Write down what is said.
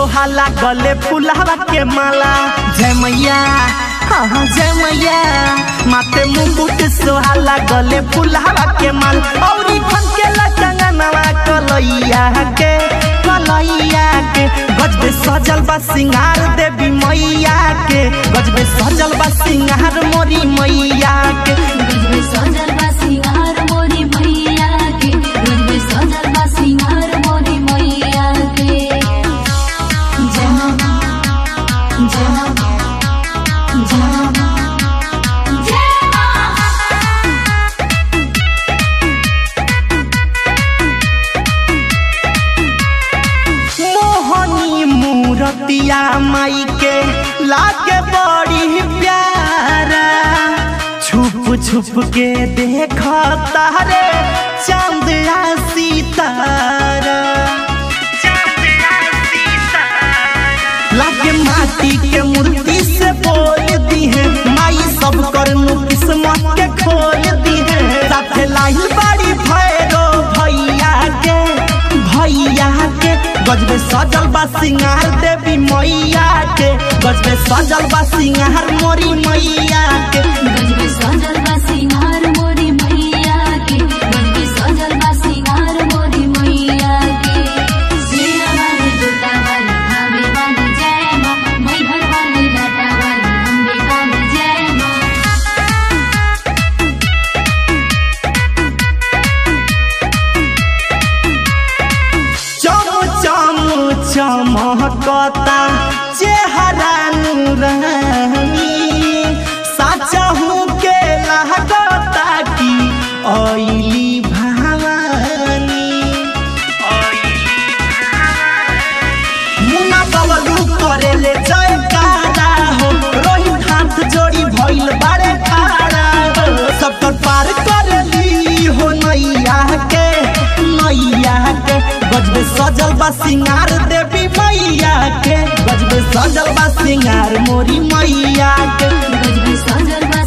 सोहाला गले फुलावा के माला जय मैया हाँ हाँ जय मैया माथे मुकुट सोहाला गले फुलावा के माल औरी खन के लचंगनवा कलैया के कलैया के गजबे सजल बा सिंगार देवी मैया के गजबे सजल बा सिंगार मोरी मैया के गजबे सजल बा सिंगार मोरी मैया के गजबे सजल बा सिंगार मोरी मैया के जय मां जय मां जय मां जय मां मोहनी मूरतिया माई के लागे बड़ी प्यारा छुप छुप के देख तारे चांद आ सितारा लागे माटी के मूर्ति से बोल दी है माई सब करनु किस्मत के खोल दी है साथे लाही बाड़ी भैरो भैया के भैया के गजबे सजल बा सिंगार देवी मैया के गजबे सजल बा सिंगार मोरी मैया के गजबे सजल बा सिंगार मोरी मैया के गजबे सजल बा सिंगार मोरी मैया के सीना वाली जूता वाली धावे वाली जय मां मैहर वाली लाटा वाली अम्बे वाली जय मां चम चम चमकता चेहरा नूरानी साचहू के लागता की ओइली भवानी मुना बबलू करेले जयकारा हो रोहित हाथ जोड़ी भइल बारे खारा हो सब तर पार करली हो नैया के नैया के गजबे सजल बा सिंगार देवी मैया के गजबे सजल बा सिंगार मोरी मैया के गजबे सजल बा